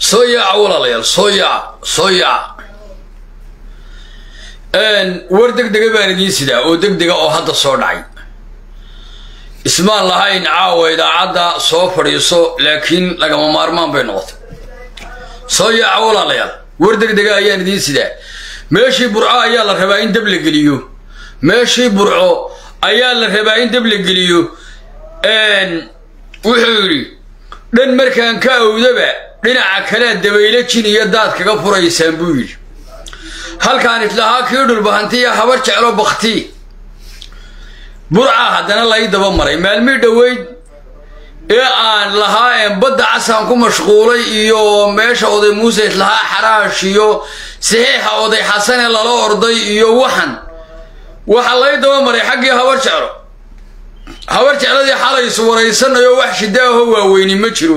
soo yaaca walaalayaal soo yaaca soo yaaca war deg dega baan idiin sidaa oo deg dega oo hadda soo dhacay ismaan lahayn caawa idaacadda soo fadhiiso laakiin lagama maarmaan bay noqotay soo yaaca walaalayaal war deg dega ayaan idiin sidaa meeshii burco ayaa la rabaa in dab la geliyo meeshii burco ayaa la rabaa in dab la geliyo wuxuu yidhi dhan markaan ka awdaba dhinaca kalea dabaylo jin iyo daad kaga furaysaan buu yidhi halkaan islahaa kii dhulbahantiya habar jeclo bakti burca haddana lai daba maray maalmii dhoweyd ee aan lahaa badda casaan ku mashquulay iyo meesha oday muuse islahaa xaraash iyo saxiixa oday xasane lala orday iyo waxan waxaa lai daba maray xaggii habar jeclo habar jecladii xalay is waraysanayo wax shida aho waaweyni ma jiro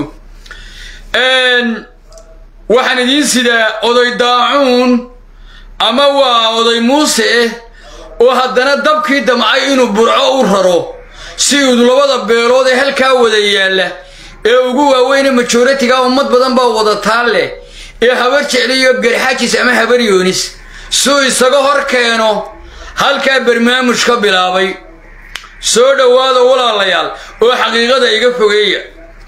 waxaan idiin sidaa oday daacuun ama waa oday muuse eh oo haddana dabkii damcay inuu burco u raro si uu labada beelood ee halkaa wada yaalla ee ugu waaweyne majoritiga ummad badan baa wadataan leh ee habar jecliyo garxajis ama habar yoonis suu isaga hor keeno halkaa barnaamuj ka bilaabay soo dhowaada walaalayaal oo xaqiiqada iga fogeeya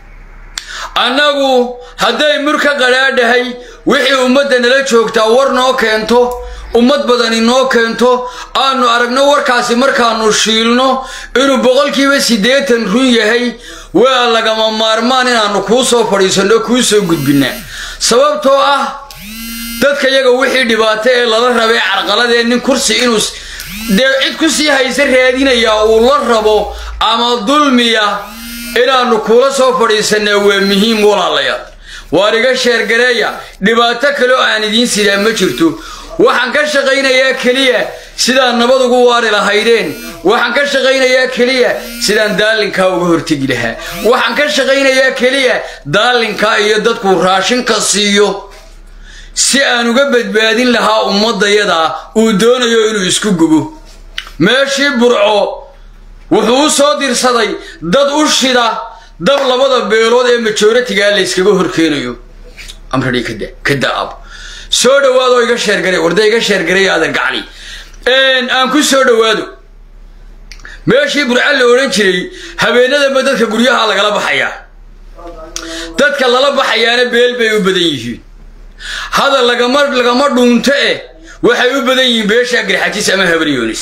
annagu hadday mur ka qadhaadhahay wixii ummadda nala joogtaa war noo keento ummad badani noo keento aanu aragno warkaasi markaannu shiilno inuu boqolkiiba siddeetan run yahay waa lagama maarmaan inaannu kuu soo fadhiisanno kuu soo gudbinna sababtoo ah dadka yaga wixii dhibaato ee lala rabay carqaladee nin kursi inuu dee cid ku sii haysa raadinayaa uu la rabo ama dulmiya inaannu kuula soo fadhiisannaa waa muhiim walaalayaal waar iga sheergareeya dhibaato kale oo aan idiin sidaa ma jirto waxaan ka shaqaynayaa keliya sidaan nabad ugu waari lahaydeen waxaan ka shaqaynayaa keliya sidaan daalinkaa uga hortegi lahaa waxaan ka shaqaynayaa keliya daalinkaa iyo dadku raashinka siiyo si aan uga badbaadin lahaa ummaddayadaa uu doonayo inuu isku gubo meeshii burco wuxuu u soo dirsaday dad u shida dab labada beelood ee majoritigaa layskaga horkeenayo amradhi kada kada ab soo dhowaado iga sheergaray warda iga sheergaray aadan gacli aan ku soo dhowaado meeshii burca la odhan jiray habeenadaba dadka guryaha lagala baxayaa dadka lala baxayaana beel bay u badan yihiin hadal lagama lagama dhuunto eh waxay u badan yihiin beeshaa garxajis ama habaryoonis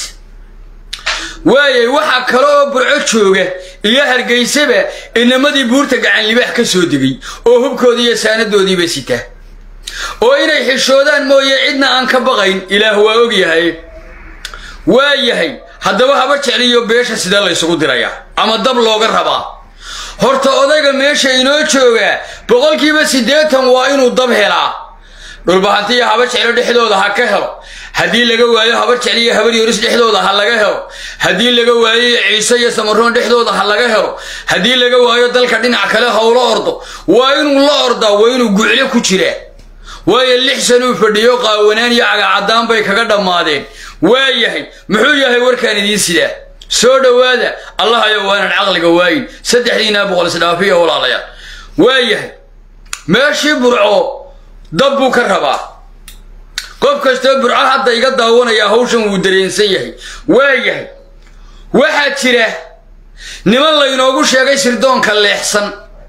waayay waxaa kale oo burco jooga iyo hargaysaba inamadii buurta gacan libaax ka soo degay oo hubkoodii iyo saanadoodiiba sita oo inay xishoodaan mooye cidna aan ka baqayn ilaah waa og yahay waa yahay haddaba haba jecliyo beesha sidee laysugu dirayaa ama dab looga rabaa horta odayga meesha inoo joogaa boqolkiiba siddeetan waa inuu dab helaa dhulbahantiya haba jeclo dhexdooda ha ka helo haddii laga waayo habar jecliyo habar yoris dhexdooda ha laga helo haddii laga waayo ciise iyo samaroon dhexdooda ha laga helo haddii laga waayo dalka dhinac kale howlo ordo waa inuu la ordaa waa inuu guclo ku jiraa waayo lix sanuu fadhiyo qaawanaan iyo cagacaddaan bay kaga dhammaadeen waa yahay muxuu yahay warkaan idiin sidaa soo dhowaada allahayo waanan caqliga waayin saddexdiinaa boqol isdhaafiya walaalayaal waa yahay meeshii burco dab buu ka rabaa qof kastoo burco hadda iga daawanaya hawshan wuu dareensan yahay waa yahay waxaa jira niman laynoogu sheegay sirdoonka leexsan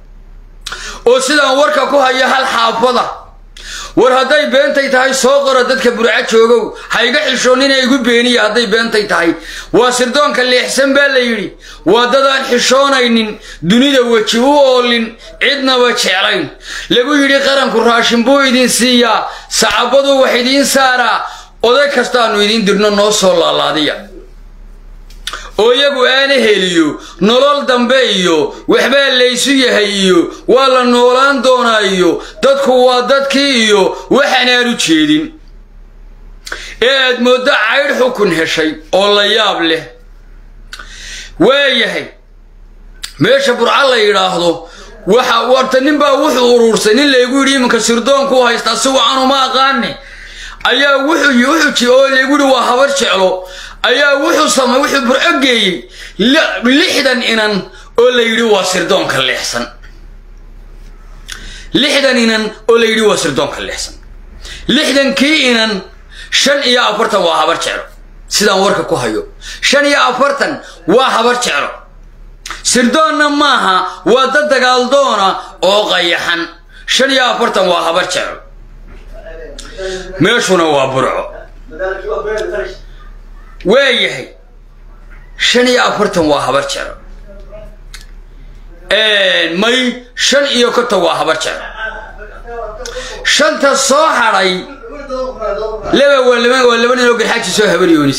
oo sidaan warka ku haya hal xaafada war hadday beentay tahay soo qora dadka burco joogow ha iga xishoonnina igu beeniya hadday beentay tahay waa sirdoonka leexsan baa la yidhi waa dadaan xishoonaynin dunida weji u oolin cidnaba jeclayn lagu yidhi qaranku raashin buu idin siiyaa sacabadu wax idiin saaraa oday kastaannu idiin dirno noo soo laalaadiya oo iyagu aana heliyo nolol dambe iyo waxbaa laysu yahay iyo waa la noolaan doonaa iyo dadku waa dadkii iyo waxaanaan u jeedin ee aad mooddo caydh xukun heshay oo la yaab leh waa yahay meesha burca la yidhaahdo waxa warta nin baa wuxuu uruursay nin laygu yidhi iminka sirdoonku haystaa si wacan uma aqaane ayaa wuxuu wuxuu oo laygu yidhi waa habar jeclo ayaa wuxuu samay wuxuu burco geeyey lixdan inan oo la yidhi waa sirdoonka leexsan lixdan inan oo la yidhi waa sirdoonka leexsan lixdankii inan shan iyo afartan waa habar jeclo sidaan warka ku hayo shan iyo afartan waa habar jeclo sirdoonna maaha waa dad dagaaldoona oo qayaxan shan iyo afartan waa habar jeclo meeshuna waa burco waayahay shan iyo afartan waa habar jeclo may shan iyo konton waa habar jeclo shanta soo hadhay laba waa laba waa laba nin oo garxaaji soo habaryoonis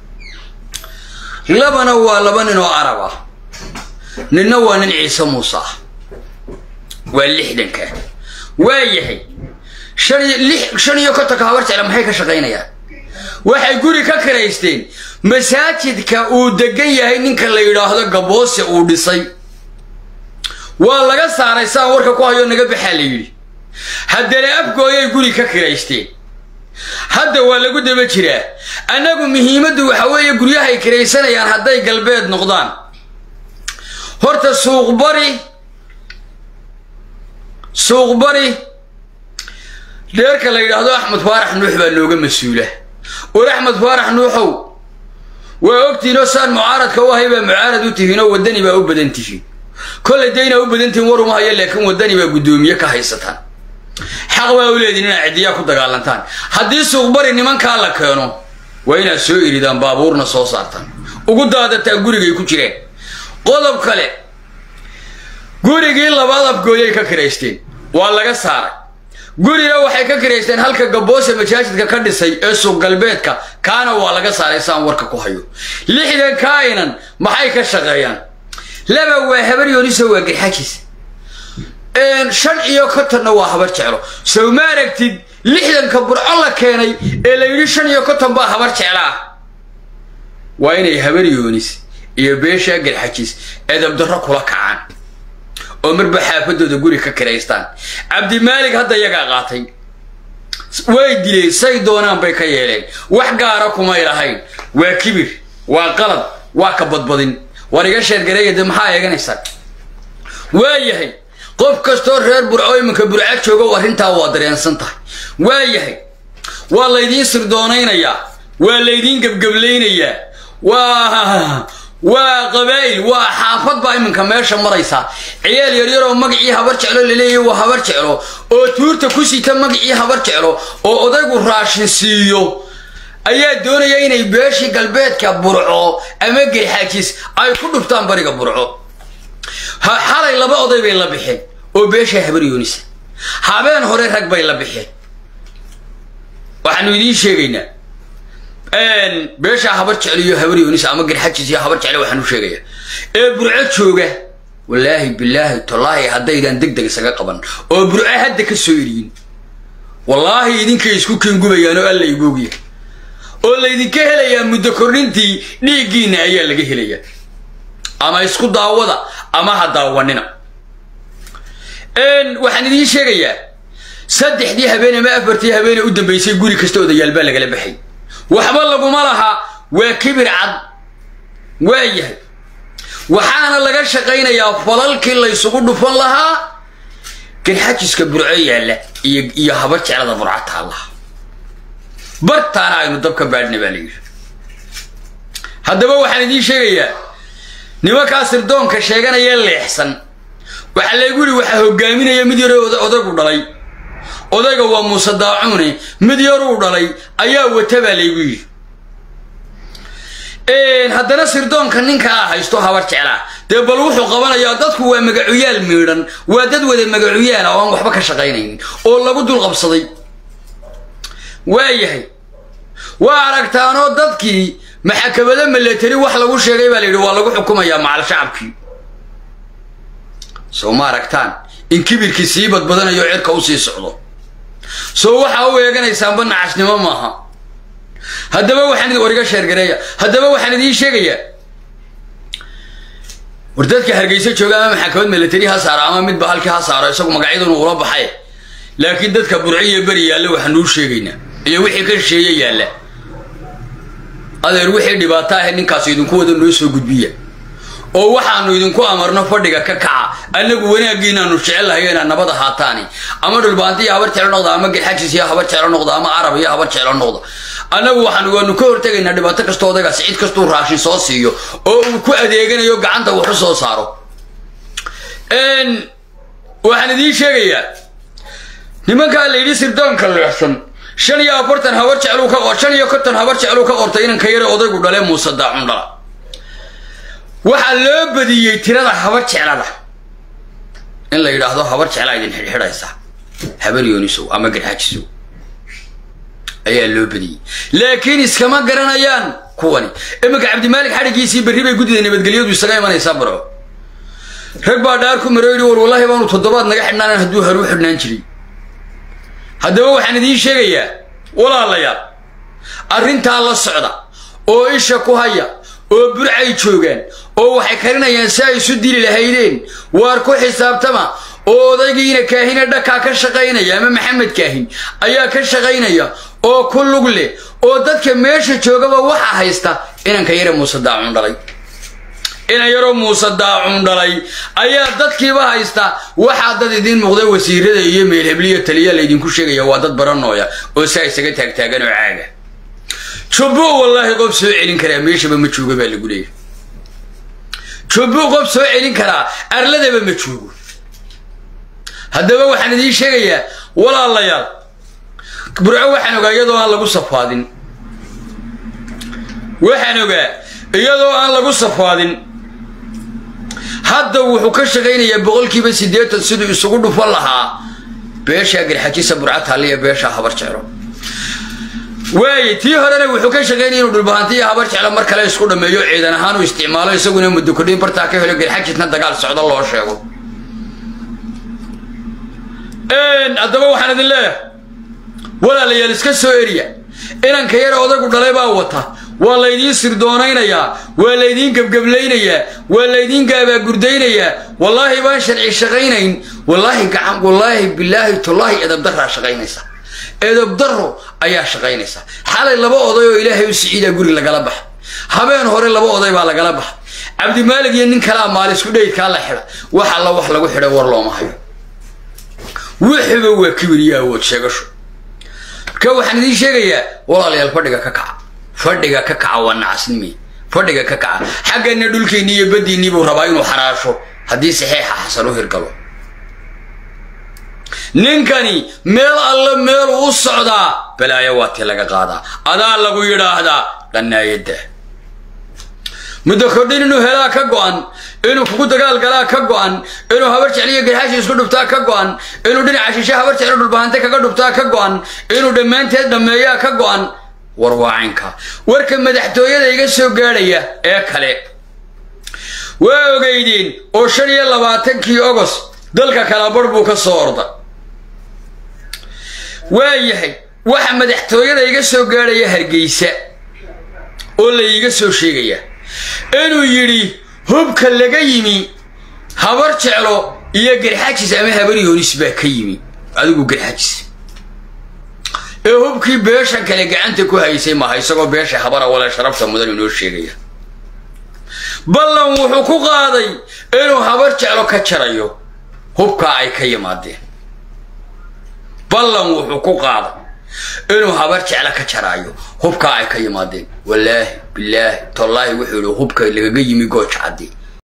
labana waa laba nin oo arab ah ninna waa nin ciise muuse ah waa lixdanka waa yahay shan iyo lix shan iyo kontonka habar jecla maxay ka shaqaynayaan waxay guri ka kiraysteen masaajidka uu degan yahay ninka la yidhaahdo gaboose uu dhisay waa laga saaray saan warka ku hayo naga baxaa la yidhi haddana afgooyay guri ka kiraysteen hadda waa lagu daba jiraa annagu muhiimaddu waxa weeye guryahay kiraysanayaan hadday galbeed noqdaan horta suuqbari suuqbari dheerka la yidhaahdo axmed faarax nuux baa nooga mas-uula war axmed faarax nuuxow waa ogtihinoo saan mucaaradka u ahay baa mucaarad u tihiinoo waddani baa u badan tihiin kollay dayna u badan tihiin war uma hayo laakiin waddani baa guddoomiye ka haysataan xaq baa u leedihin inaad ciddiyaa ku dagaalantaan haddii suuqbari nimankaa la keeno waa inaad soo iridaan baabuurna soo saartaan ugu daadataan gurigay ku jireen qodob kale gurigii labaad afgooyay ka kiraysteen waa laga saaray gurina waxay ka kiraysteen halka gaboose masaajidka ka dhisay ee suuq galbeedka kaana waa laga saaray saan warka ku hayo lixdan kainan maxay ka shaqeeyaan laba waa habar yooniso waa garxajis shan iyo kontonna waa habar jeclo sow ma aragtid lixdanka burco la keenay ee la yidhi shan iyo konton baa habar jeclaah waa inay habar yoonis iyo beeshaa garxajis edabdarro kula kacaan oo marba xaafadooda guri ka kiraystaan cabdimaalig hadda yagaa qaatay way dileen say doonaan bay ka yeeleen wax gaara kumay lahayn waa kibir waa qalad waa ka badbadin war iga sheergareeya de maxaa eeganaysaa waa yahay qof kastoo reer burco iminka burca joogo arrintaa waa dareensan tahay waa yahay waa laydiin sirdoonaynayaa waa laydiin gebgeblaynayaa waa waa qabaa'il waa xaafad baa iminka meesha maraysaa ciyaal yaryaroo magacii habar jeclo laleeyahy waa habar jeclo oo tuurta ku sita magacii habar jeclo oo odaygu raashin siiyo ayaa doonaya inay beeshii galbeedka burco ama garxaajis ay ku dhuftaan bariga burco xalay laba oday bay la bixeen oo beeshaa habar yoonisa habeen hore rag bay la bixeen waxaanu idiin sheegaynaa beeshaa habar jeclo iyo habar yoonisa ama garxajis iyo habar jecle waxaan u sheegayaa ee burco jooga wallaahi bilaahi tallaahi haddaydan deg deg isaga qaban oo burco hadda ka soo eriyin wallaahi idinkay isku kengubayaan oo alla igoogiya oo laydinka helayaa muddo kordhintii dhiiggiinna ayaa laga helayaa ama isku daawada ama ha daawanina waxaan idiin sheegayaa saddexdii habeen ama afartii habeene u dambaysay guri kasta odayaal baa lagala baxay waxba laguma laha waa kibir cad waa yahay waxaana laga shaqaynayaa falalkii laysugu dhufan lahaa garxajiska burco yaalla iyo iyo habar jeclada burco taallaha bartaana aynu dab ka baadhna baa layidhi haddaba waxaan idiin sheegayaa nimankaa sirdoonka sheeganaya leexsan waxaa laygu yidhi waxaa hogaaminaya mid yaro odaygu dhalay odayga waa muuse daacuune mid yaruu dhalay ayaa wata baa laygu yidhi haddana sirdoonka ninkaa haysto habar jeclaa dee bal wuxuu qabanayaa dadku waa magacuyaal miidhan waa dad wada magacuyaala oo aan waxba ka shaqaynaynin oo lagu dulqabsaday waa yahay waa aragtaanoo dadkii maxakamado milatari wax lagu sheegay baa la yidhi waa lagu xukumayaa macal shacabkii soo ma aragtaan in kibirkii sii badbadanayo cirka u sii socdo soo waxaa u eeganaysaanba nacasnimo maaha haddaba waxaan war iga sheergareeya haddaba waxaan idiin sheegayaa war dadka hargeysa jooga ama maxakamad milatari ha saaro ama midba halkii ha saaro isagu magacyaduna ula baxay laakiin dadka burci iyo beri yaalla waxaanuu sheegaynaa iyo wixii ka shisheeye yaalla adeer wixii dhibaato ahayd ninkaas idinku wada noo soo gudbiya oo waxaanu idinku amarno fadhiga ka kaca annagu wanaaggiinaanu jecellahay inaad nabad ahaataani ama dhulbaanti iyo habar jeclo noqda ama gelxajis iyo habar jeclo noqda ama carab iyo habar jeclo noqda annagu waxaan waanu ka hortegaynaa dhibaato kastoo odagaas cid kastuu raashin soo siiyo oo uu ku adeeganayo gacanta waxu soo saaro waxaan idiin sheegayaa nimankaa la yidhi sirdoonka leexsan shan iyo afartan habar jecluu ka shan iyo konton habar jecluu ka qortay inanka yare odaygu dhale muuse daacun dhala waxaa loo badiyey tirada habar jeclada in la yidhaahdo habar jeclaa idin xidhxidhaysa habar yoonisow ama garxaajisow ayaa loo badiyey laakiin iskama garanayaan kuwani iminka cabdimaalik xadhigiisii berri bay guddida nabadgelyadu isaga imanaysaa barco rag baa dhaar ku maro yidhi war wallahi baanu toddobaad naga xidhnaanan hadduu haruu xidhnaan jiray haddaba waxaan idiin sheegayaa walaalayaal arrintaa la socda oo isha ku haya oo burcay joogaan oo waxay karinayaan si ay isu dili lahaydeen waar ku xisaabtama oo odaygiina kaahine dhakaa ka shaqaynaya ama maxamed kaahin ayaa ka shaqaynaya oo ku lug leh oo dadka meesha joogaba waxa haysta inanka yare muuse daacun dhalay inan yaroo muuse daacun dhalay ayaa dadkiiba haysta waxaa dad idiin muuqda wasiirada iyo meelhebliya taliya laydinku sheegaya waa dad baranooya oo saa isaga taagtaagan oo caaga jubbu wallaahi qof soo celin karaa meeshaba ma joogo baa lagu leeyahy jubbu qof soo celin karaa arladaba ma joogo haddaba waxaan idiin sheegayaa walaalayaal burco waxaan ogaa iyadoo aan lagu safaadin waxaan ogaa iyadoo aan lagu safaadin hadda wuxuu ka shaqaynayaa boqolkiiba siddeetan siduu isugu dhufan lahaa beeshaa garxajisa burca taaliya beeshaa habar jeclo waaye tii horena wuxuu ka shaqaynaya inuu dhulbahanti iyo habar jeclo mar kale isku dhameeyo ciidan ahaan uu isticmaalo isaguna muddo kodhin bartaa ka helo garxajisna dagaal socdo loo sheego haddaba waxaan idin leeyahay walaalayaal iska soo eriya inanka yar odaygu dhalay baa wata waa laydiin sirdoonaynayaa waa laydiin gebgeblaynayaa waa laydiin gaabaagurdaynayaa wallaahi baan sharci shaqaynayn wallaahi gacan wallaahi bilaahi tullaahi edabdaraa shaqaynaysa edabdaro ayaa shaqaynaysa xalay laba oday oo ilaahay u siciidaa guri lagala baxa habeen hore laba oday baa lagala baxa cabdimaalig iyo nin kalaa maalisku dhaydkaa la xidha wax alla wax lagu xidhay war looma hayo wixiba waa kibiriyo awood sheegasho marka waxaan idiin sheegayaa walaalayaal fadhiga ka kaca fadhiga ka kaca waa nacasnimi fadhiga ka kaca xaggana dhulkiinni iyo baddiinnii buu rabaa inuu xaraasho haddii saxiixa xasan u hirgalo ninkani meel alle meeluu u socdaa balaayo waa tii laga qaadaa adaa lagu yidhaahdaa dhannaayadda muddo kordhin inuu helaa ka go'an inuu kugu dagaal galaa ka go'an inuu habar jecliyo garxaashi isku dhuftaa ka go'an inuu dhinaca shishe habar jeclo dhulbahante kaga dhuftaa ka go'an inuu dhammaanteed dhammeeyaa ka go'an war waacinka warka madaxtooyada iga soo gaadhaya ee kale waa ogeydeen oo shan iyo labaatankii ogos dalka kalabarh buu ka soo orda waa yahay waxa madaxtooyada iga soo gaadhaya hargeysa oo la iiga soo sheegaya inuu yidhi hubka laga yimi habar jeclo iyo garxajis ama habar yoonis baa ka yimi adigu garxajis ee hubkii beeshan kale gacanta ku haysay maha isagoo beesha habara wale sharafta mudan inoo sheegaya ballan wuxuu ku qaaday inuu habar jeclo ka jarayo hubkaa ay ka yimaadeen ballan wuxuu ku qaaday inuu habar jeclo ka jaraayo hubkaa ay ka yimaadeen wallaahi bilaahi tallaahi wuxuu yihi hubka lagaga yimi gooja caddi